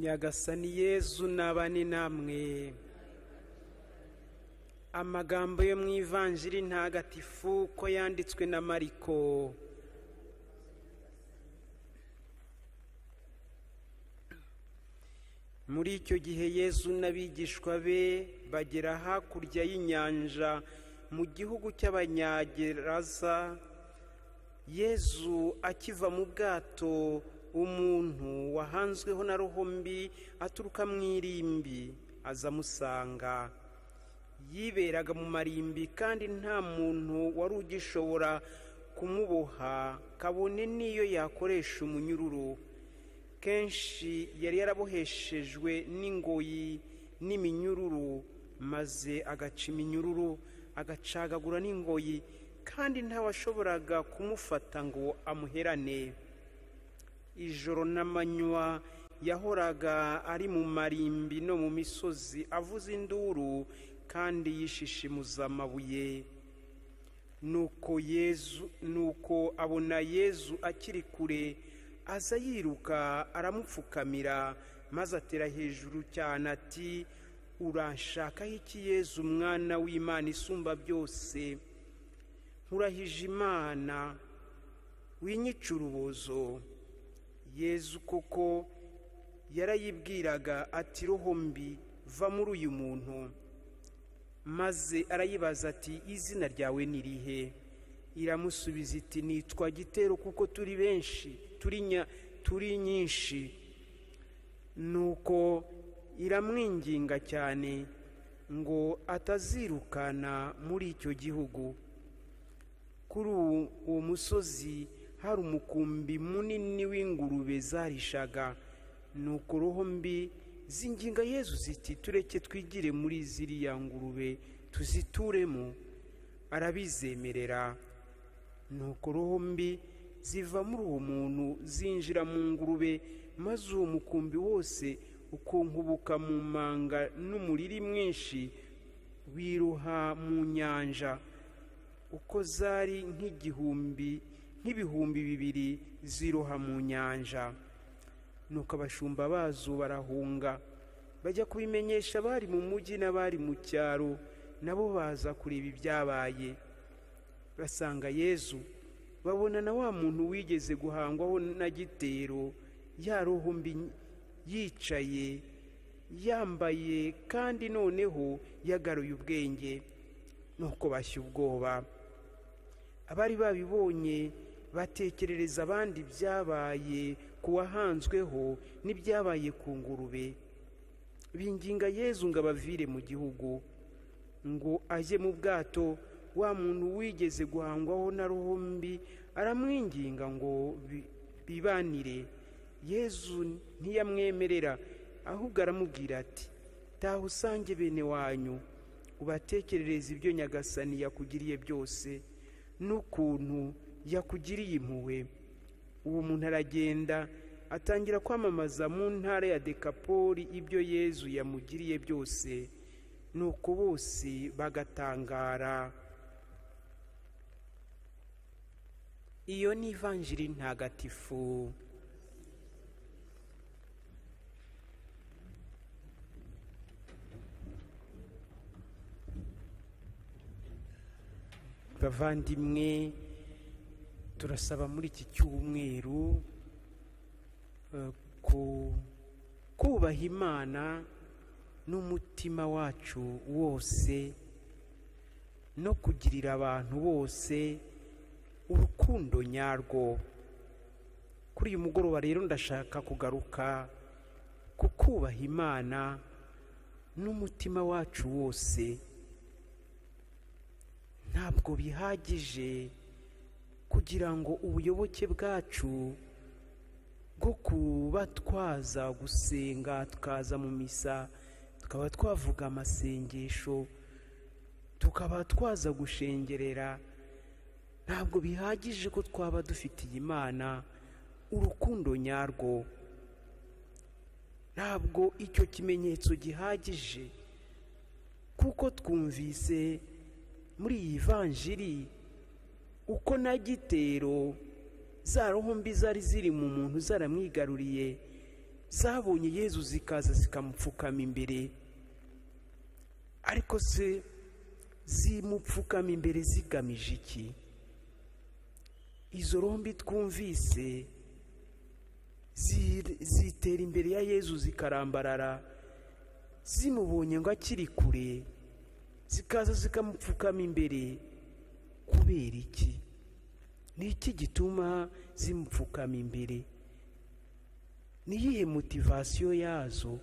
nyagasani yezu n'abane namwe amagambo yo mu ivanjiri ntagatifu ko yanditswe na mariko muri icyo gihe yezu n'abigishwa be bagera hakurya y'inyanja mu gihugu cy'abanyageraza yezu akiva mu bwato umuntu wahanzweho na mbi aturuka mu irimbi aza amusanga yiberaga mu marimbi kandi nta muntu wari ugishobora kumuboha kabone n'iyo yakoresha umunyururu kenshi yari yaraboheshejwe n'ingoyi n'iminyururu maze agaca iminyururu agacagagura n'ingoyi kandi ntawashoboraga kumufata ngo amuherane ijoro n'amanywa yahoraga ari mu marimbi no mu misozi avuza induru kandi yishishimuza amabuye nuko yezu nuko abona yezu akiri kure aza yiruka aramupfukamira maze atera hejuru cyane ati uranshakaho iki yezu umwana w'imana isumba byose nkurahije imana winyica urubozo yezu koko yarayibwiraga ati roho mbi va muri uyu muntu maze arayibaza ati izina ryawe ni rihe iramusubiza iti nitwa gitero kuko turi benshi turi nyinshi nuko iramwinginga cyane ngo atazirukana muri icyo gihugu kuri uwo musozi hari umukumbi munini w'ingurube zarishaga nuko roho mbi zinginga yezu ziti tureke twigire muri ziriya ngurube tuzituremo arabizemerera nuko roho mbi ziva muri uwo muntu zinjira mu ngurube maze uwo mukumbi wose ukunkubuka mu manga n'umuriri mwinshi wiruha mu nyanja uko zari nk'igihumbi nk'ibihumbi bibiri ziroha mu nyanja nuko abashumba bazo barahunga bajya kubimenyesha abari mu mujyi n'abari mu cyaro nabo baza kureba ibyabaye basanga yezu babona na wa muntu wigeze guhangwaho na gitero roho mbi yicaye yambaye kandi noneho yagaruye ubwenge nuko bashya ubwoba abari babibonye batekerereza abandi ibyabaye ku wahanzweho n'ibyabaye ku ngurube binginga yezu ngo abavire mu gihugu ngo ajye mu bwato wa muntu wigeze guhangwaho na mbi aramwinginga ngo bibanire yezu ntiyamwemerera ahubwo aramubwira ati taha usange bene wanyu ubatekerereze ibyo nyagasani yakugiriye byose n'ukuntu yakugiriye impuhwe uwo muntu aragenda atangira kwamamaza mu ntara ya dekapoli ibyo yezu yamugiriye byose nuko bose bagatangara iyo ni ivanjiri ntagatifu bavandimwe turasaba muri iki cyumweru kubaha imana n'umutima wacu wose no kugirira abantu bose urukundo nyarwo kuri uyu mugoroba rero ndashaka kugaruka ku kubaha imana n'umutima wacu wose ntabwo bihagije kugira ngo ubuyoboke bwacu bwo kuba twaza gusenga tukaza mu misa tukaba twavuga amasengesho tukaba twaza gushengerera ntabwo bihagije ko twaba dufitiye imana urukundo nyarwo ntabwo icyo kimenyetso gihagije kuko twumvise muri iyi vanjiri uko na gitero za mbi zari ziri mu muntu zaramwigaruriye zabonye yezu zikaza zikamupfukama imbere ariko se zimupfukama imbere zigamije iki izo rombi twumvise zi- zitera imbere ya yezu zikarambarara zimubonye ngo akiri kure zikaza zikamupfukama imbere kubera iki ni iki gituma zimupfukama imbere ni iyihe motivasiyo yazo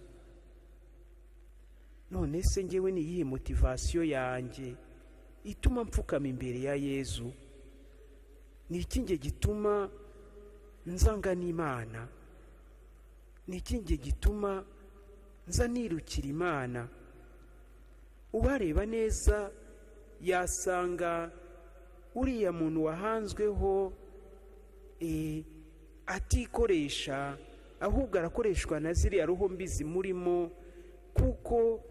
none se ngewe ni iyihe motivasiyo yanjye ituma mpfukama imbere ya yezu ni iki nge gituma nzanga n'imana ni iki nge gituma nza nirukira imana ubareba neza yasanga uriya muntu wahanzweho eh, atikoresha ahubwo arakoreshwa na ziriya roho mbi zimurimo kuko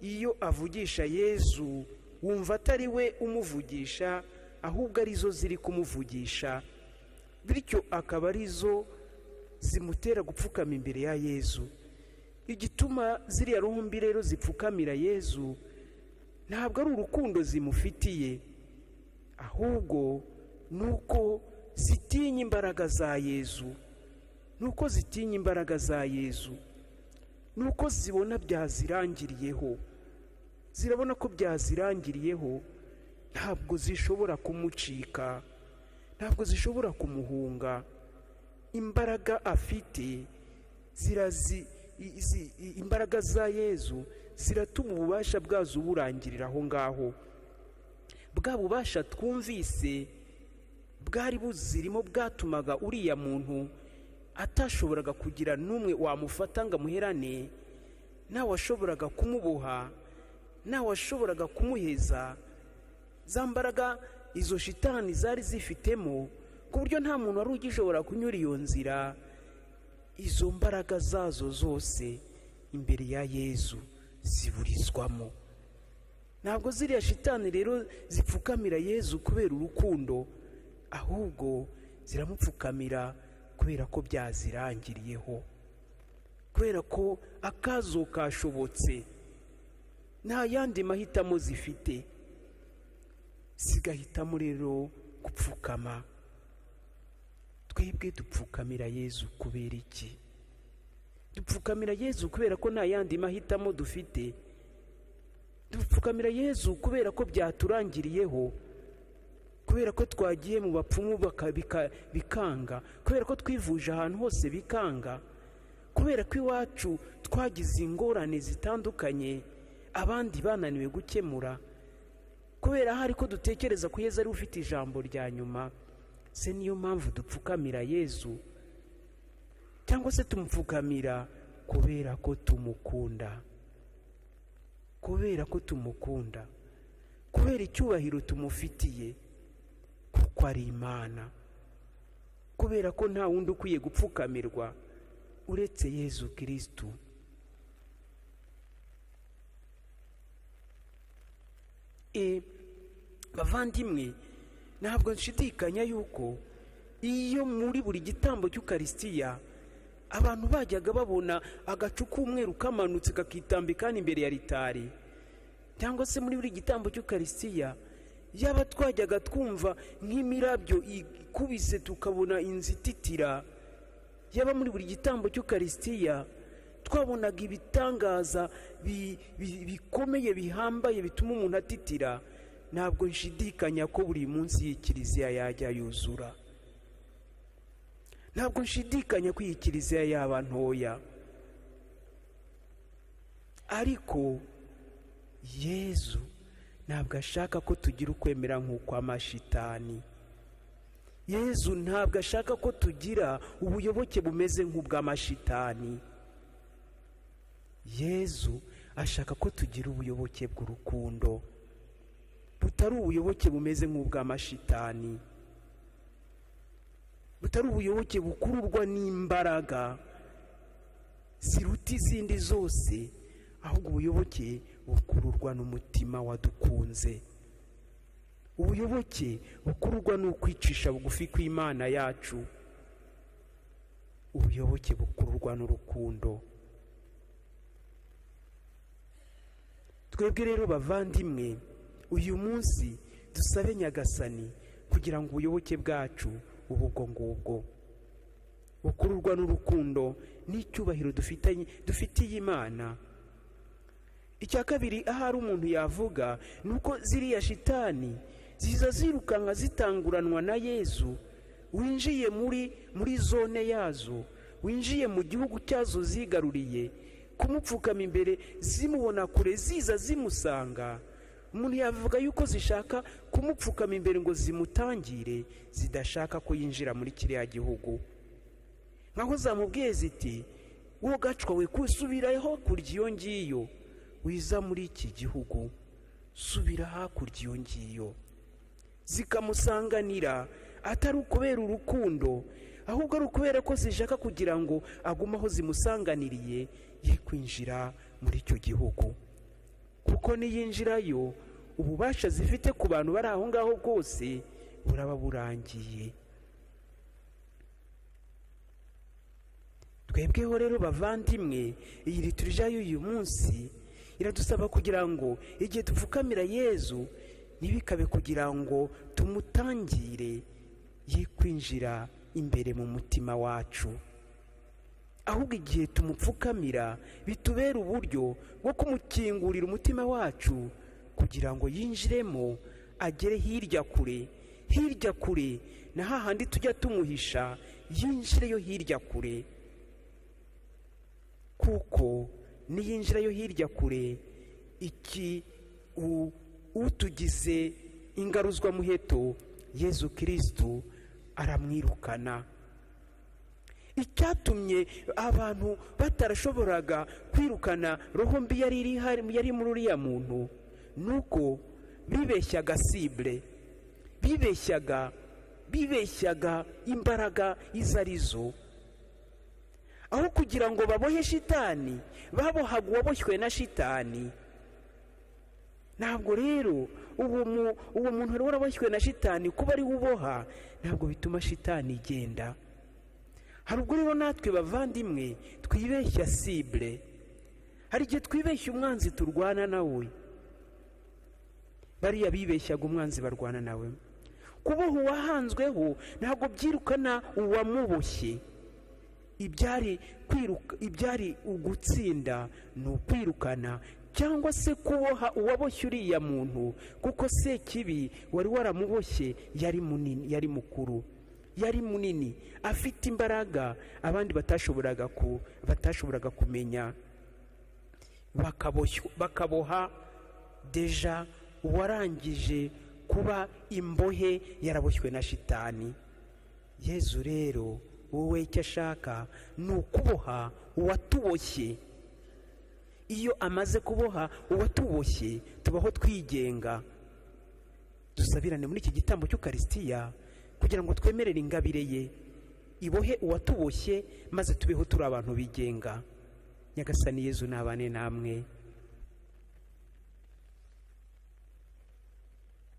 iyo avugisha yezu wumva atari we umuvugisha ahubwo arizo ziri kumuvugisha bityo akaba arizo zimutera gupfukama imbere ya yezu igituma ziriya roho mbi rero zipfukamira yezu ntabwo ari urukundo zimufitiye ahubwo ni uko zitinya imbaraga za yezu ni uko zitinya imbaraga za yezu ni uko zibona byazirangiriyeho zirabona ko byazirangiriyeho ntabwo zishobora kumucika ntabwo zishobora kumuhunga imbaraga afite zirazi i- izi- i- imbaraga za yezu ziratuma ububasha bwazo burangirira aho ngaho bwa bubasha twumvise bwari buzirimo bwatumaga uriya muntu atashoboraga kugira n'umwe wamufata ngo amuherane nawe washoboraga kumuboha nawe washoboraga kumuheza za mbaraga izo shitani zari zifitemo ku buryo nta muntu wari ugishobora kunyura iyo nzira izo mbaraga zazo zose imbere ya yezu ziburizwamo ntabwo ziriya shitani rero zipfukamira yezu kubera urukundo ahubwo ziramupfukamira kubera ko byazirangiriyeho kubera ko akazo kashobotse nta yandi mahitamo zifite zigahitamo rero gupfukama twebwe dupfukamira yezu kubera iki dupfukamira yezu kubera ko nta yandi mahitamo dufite dupfukamira yezu kubera ko byaturangiriyeho kubera ko twagiye mu bapfumu baka- bika- bikanga kubera ko twivuje ahantu hose bikanga kubera ko iwacu twagize ingorane zitandukanye abandi bananiwe gukemura kubera hari ko dutekereza ko yezu ari we ufite ijambo rya nyuma se niyo mpamvu dupfukamira yezu cyangwa se tumupfukamira kubera ko tumukunda kubera ko tumukunda kubera icyubahiro tumufitiye kuko ari imana kubera ko nta wundi ukwiye gupfukamirwa uretse yezu kirisitu e bavandimwe ntabwo nshidikanya yuko iyo muri buri gitambo cy'ukarisitiya abantu bajyaga babona agacu k'umweru kamanutse kakitambikana imbere ya ritari cyangwa se muri buri gitambo cy'ukarisitiya yaba twajyaga twumva nk'imirabyo ikubise tukabona inzu ititira yaba muri buri gitambo cy'ukarisitiya twabonaga ibitangaza bi- bi- bikomeye bihambaye bituma umuntu atitira ntabwo nshidikanya ko buri munsi iyi kiliziya yajya yuzura ntabwo nshidikanya ko iyi kiliziya yaba ntoya ariko yezu ntabwo ashaka ko tugira ukwemera nk'ukw'amashitani yezu ntabwo ashaka ko tugira ubuyoboke bumeze nk'ubw'amashitani yezu ashaka ko tugira ubuyoboke bw'urukundo butari ubuyoboke bumeze nk'ubw'amashitani butari ubuyoboke bukururwa n'imbaraga ziruta izindi zose ahubwo ubuyoboke bukururwa n'umutima wadukunze ubuyoboke bukururwa n'ukwicisha bugufi kw'imana yacu ubuyoboke bukururwa n'urukundo twebwe rero bavandimwe uyu munsi dusabe nyagasani kugira ngo ubuyoboke bwacu ubwo ngubwo bukururwa n'urukundo n'icyubahiro dufitanye dufitiye imana icya kabiri ahari umuntu yavuga ni uko ziriya shitani ziza zirukanka zitanguranwa na yezu winjiye muri muri zone yazo winjiye mu gihugu cyazo zigaruriye kumupfukama imbere zimubona kure ziza zimusanga umuntu yavuga yuko zishaka kumupfukama imbere ngo zimutangire zidashaka ko yinjira muri kiriya gihugu nkaho zamubwiye ziti wowe gacwa we kusubira hakurya iyo ngiyo wiza muri iki gihugu subira hakurya iyo ngiyo zikamusanganira atari ukubera urukundo ahubwo ari ukubera ko zishaka kugira ngo agume aho zimusanganiriye ye kwinjira muri icyo gihugu kuko niyinjirayo ububasha zifite ku bantu bari aho ngaho bwose buraba burangiye twebweho rero bavandimwe iyi liturija y'uyu munsi iradusaba kugira ngo igihe dupfukamira yezu ntibikabe kugira ngo tumutangire ye kwinjira imbere mu mutima wacu ahubwo igihe tumupfukamira bitubera uburyo bwo kumukingurira umutima wacu kugira ngo yinjiremo agere hirya kure hirya kure na hahandi tujya tumuhisha yinjireyo hirya kure kuko niyinjirayo hirya kure iki utugize ingaruzwa muheto yezu kirisitu aramwirukana icyatumye abantu batarashoboraga kwirukana roho mbi yari yari muri uriya muntu ni uko bibeshyaga sibure bibeshyaga bibeshyaga imbaraga izo arizo aho kugira ngo babohe shitani babohaga uwaboshywe na shitani ntabwo rero uwo muntu wari waraboshywe na shitani kuba ari uboha ntabwo bituma shitani igenda hari ubwo rero natwe bavandimwe twibeshya sibure hari igihe twibeshya umwanzi turwana nawe bariya bibeshyaga umwanzi barwana nawe kuboha uwahanzweho ntabwo byirukana uwamuboshye ibyari kwiruka ibyari ugutsinda ni ukwirukana cyangwa se kuboha uwaboshye uriya muntu kuko se kibi wari waramuboshye yari munini yari mukuru yari munini afite imbaraga abandi batashoboraga ku batashoboraga kumenya bakaboha deja uwarangije kuba imbohe yaraboshywe na shitani yezu rero wowe icyo ashaka ni ukuboha uwatuboshye iyo amaze kuboha uwatuboshye tubaho twigenga dusabirane muri iki gitambo cy'ukarisitiya kugira ngo twemerere ingabire ye ibohe uwatuboshye maze tubeho turi abantu bigenga nyagasani yezu nabane namwe